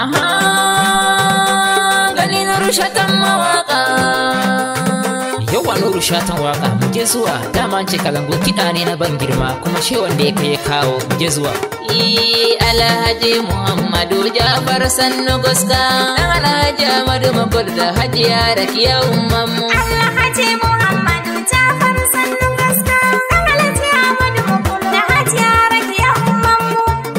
Aha, gani na rushatan mawaka. Yawa nuru shatan waka mu je zuwa dama an ce kalango kiɗa ne na ban girma kuma shi wanda ya kai ya kawo mu je zuwa. I Alhaji Muhammadu Jafar Sannu Guska dan Alhaji Ahmadu Makur da Hajiya Rakiya Ummanmu. Alhaji Muhammadu Jafar Sannu Gaska, ɗan Alhaji Ahmadu Mukur da Hajiya Rakiya Ummanmu.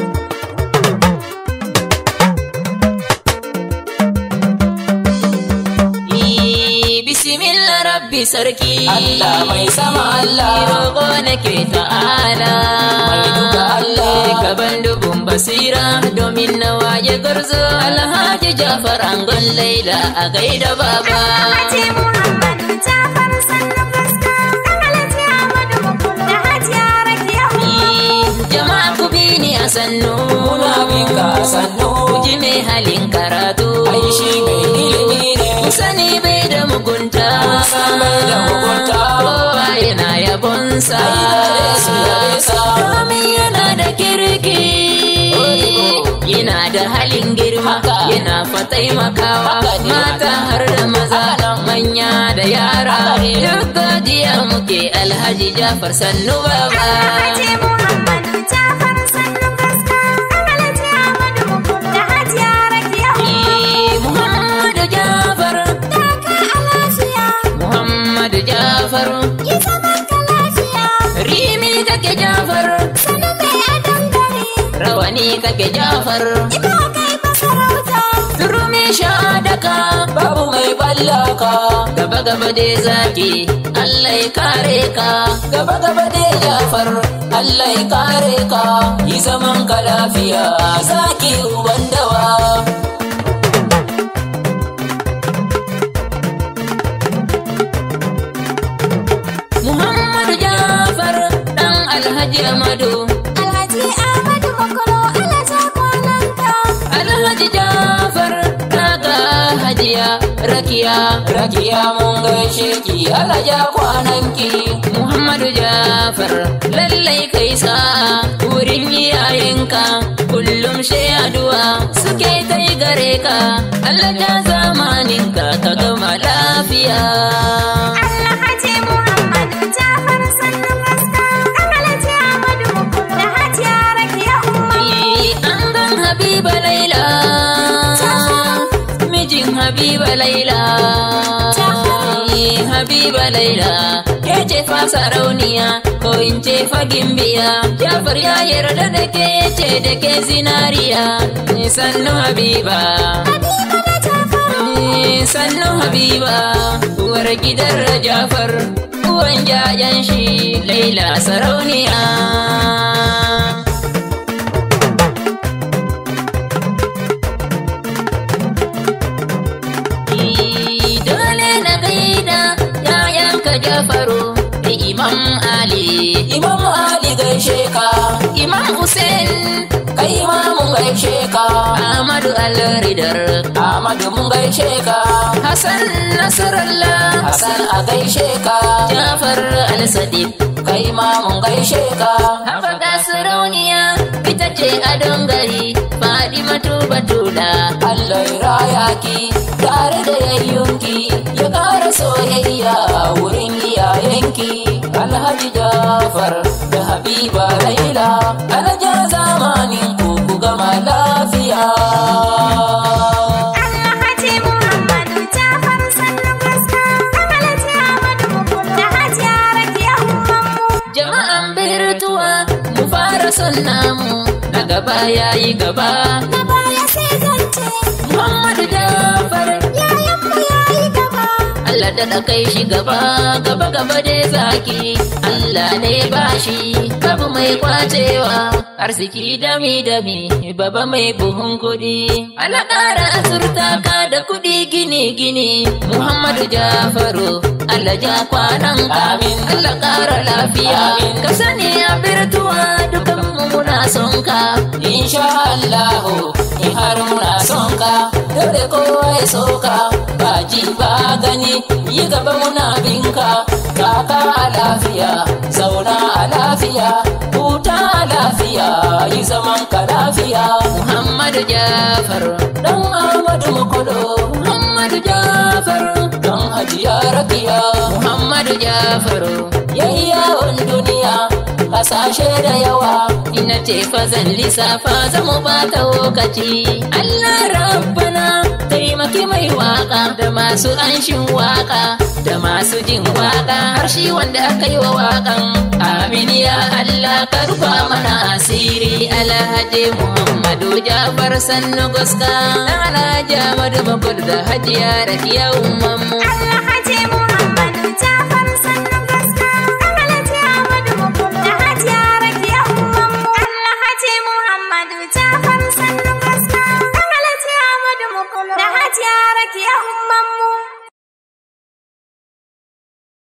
I Bismillah Rabbi Sarki. Allah mai sama Allah. Roƙo nake ta'ala. Mai duka Allah. Gaban dubun basira domin na waye garzo. Alhaji Jafar Angon Laila a gaida baba. Alhaji Muhammadu Jafar Sannu Gaska, ɗan Alhaji Ahmadu Mukur da Hajiya Rakiya Ummanmu. Jama'a ku bi ni a sannu. Muna bin ka a sannu. Ku ji mai halin karatu. Ai shi mai ilimi ne. Ku sani bai da mugunta. san bai da mugunta. Kowa yana yabonsa. Ai gare su yabe sa. Domin yana da kirki. Odibo. Yana da halin girma. Haka. Yana fa taimakawa. Haka ne. Mata har da maza. Haka nan. Manya da yara. Haka ne. Duk godiya muke Alhaji Jafar Sannu Baba. Alhaji Muhammadu Jafar Sannu Gaska, ɗan Alhaji Ahmadu Mukur da Hajiya Rakiya Ummanmu. Muhammadu Jafar. Taka a lafiya, Muhammadu Jafar. yi zaman ka lafiya, Rimi kake Jafar. sanu mai adon gari. Rawani kake Jafar. Ina kai masarauta, Turmi shadaka. Babu mai ballaka. Gaba gaba dai zaki. Allah ya kare ka. Gaba gaba dai Jafar. Allah ya kare ka. Yi zaman ka lafiya. Zaki uban dawa. Muhammadu Jafar. Dan Alhaji Amadu. Alhaji Ahmadu Makoro Alhaji kwananka. Alhaji Jafar. Daga Hajiya Rakiya. Rakiya mun gaishe ki. Alaja kwananki. Muhammadu Jafar lallai kai sa'a wurin iyayenka kullum sai addu'a suke kai gare ka Allah ja zamaninka ka gama lafiya Alhaji Muhammadu Jafar Sannu Gaska, ɗan Alhaji Ahmadu Mukur da Hajiya Rakiya Ummanmu. Eh, an gan Habiba Laila mijin Habiba Laila Eh, Habiba Laila ke ce fa sarauniya ko in ce fa gimbiya Jafar ya yarda da ke ya ce da ke zinariya Eh, sannu Habiba Habiba da Jafar, Eh, sannu Habiba uwar gidan Jafar uwan jajen shi Laila sarauniya dole na gaida yayanka Jafaru da Imam Ali Imam Ali gaishe ka. Imam Hussein Kai ma mun gaishe ka. Ahmadu Al-Ridar Ahmadu mun gaishe ka. Hassan Nasrallah Hassan a gaishe ka. Jafar Al-Sadiq Kai ma mun gaishe ka. Haɓaka sarauniya ita ce adon gari Fadimatu Batula Allah ya raya ki tare da yayyunki ya ƙara soyayya wurin iyayenki Alhaji Jafar da Habiba Laila Alhaji zamanin ku ku gama lafiya Alhaji Muhammadu Jafar Sannu Gaska, ɗan Alhaji Ahmadu Mukur da Hajiya Rakiya Ummanmu. Jama'an birtuwa mu fara son namu Na gaba yayi gaba Na baya sai zance, Muhammadu Jafar yayanmu yayi gaba. Allah da kai shi gaba gaba gaba dai zaki Allah ne bashi babu mai kwacewa arziki dami dami baba mai buhun kudi Allah ƙara azurta ka da kudi gini gini Muhammadu Jafaru Allah ja kwanan ka Amin. Allah ƙara lafiya Amin. ka sani a birtuwa dukan mu muna son ka Insha Allahu in har muna son ka dole kowa ya so ka ba ji ba gani yi gaba muna binka kaka a lafiya zauna a lafiya huta a lafiya yi zaman ka lafiya Muhammadu Jafar dan Ahmadu Makodo Muhammadu Jafar dan Hajiya Rakiya Muhammadu Jafar yayyawan duniya kasashe da yawa Ina ce fa zan lissafa zamu bata lokaci Allah rabbana taimaki mai waka da masu anshin waka da masu jin waka har shi wanda aka yi wa wakan amin ya Allah ka rufa mana asiri alhaji Muhammadu Jafar sannu goska dan alhaji Ahmadu Bakur da hajiya Rakiya umman mu